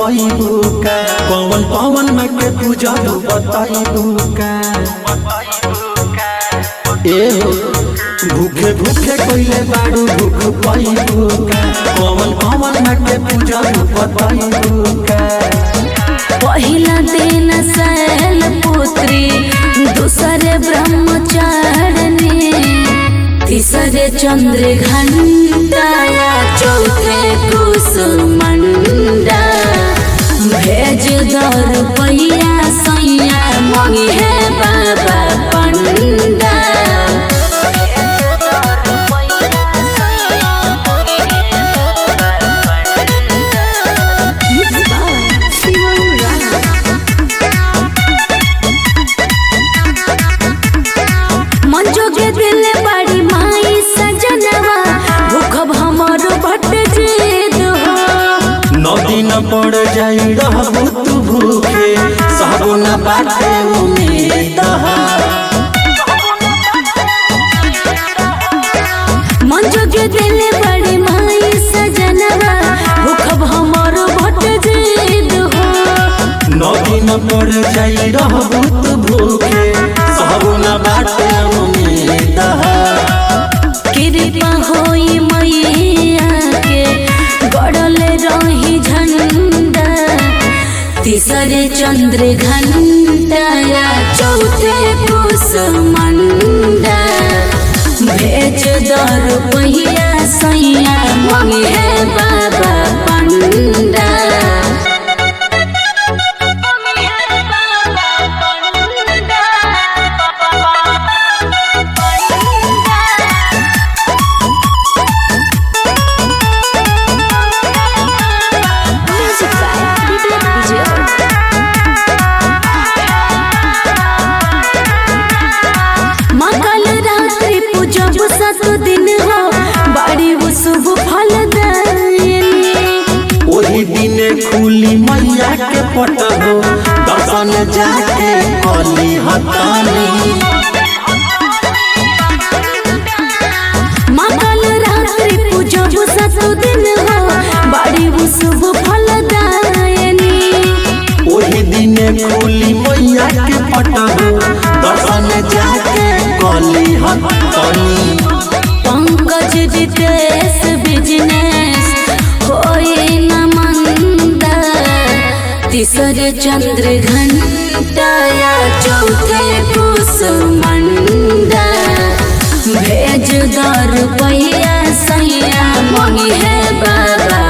पैबू का पवन पवन में के पूजा बताइबू का ए हो भूखे भूखे कोइले बाड़ू भूख पैबू का पवन पवन में के पूजा बताइबू का पहिला दिन शैल पुत्री दूसरे ब्रह्मचारिणी तीसरे चंद्र घंटाया चौथे कुसुमंडा भेज दर पैया सैया मंगी है बाबा पंडा मंजो के दिल बड़ी माई सजनवा भूखब हमर भट जेद हो नौ दिन पड़ जाई रहबू तू भूखे सहबो न बाटे उम्मीद मंजो के दिल बड़ी माई सजनवा भूखब हमर भट जेद हो नौ दिन पड़ जाई रहबू तू भूखे सहबो न बाटे उम्मीद कृपा होई मैया के गड़ल रही झंडा तीसरे चंद्र घंटा चौथे कुसमंडा भेज दर पहिया सैया मंगे है बाबा पंडा मंगल रात्रि पूजब सत दिन हो बड़ी वो शुभ फल दायिनी ओही दिने खुली मैया के पटहो दर्शन जाके कली हतानी मंगल रात्रि पूजब सत दिन हो बड़ी वो शुभ फल दायिनी ओही दिने खुली मैया के पटहो दर्शन जाके कली हतानी पंकज जितेश बिजनेस होई न मंदा तीसरे चंद्र घंटाया चौथे कुसमंडा भेज दर पैया सैया मंगी है बाबा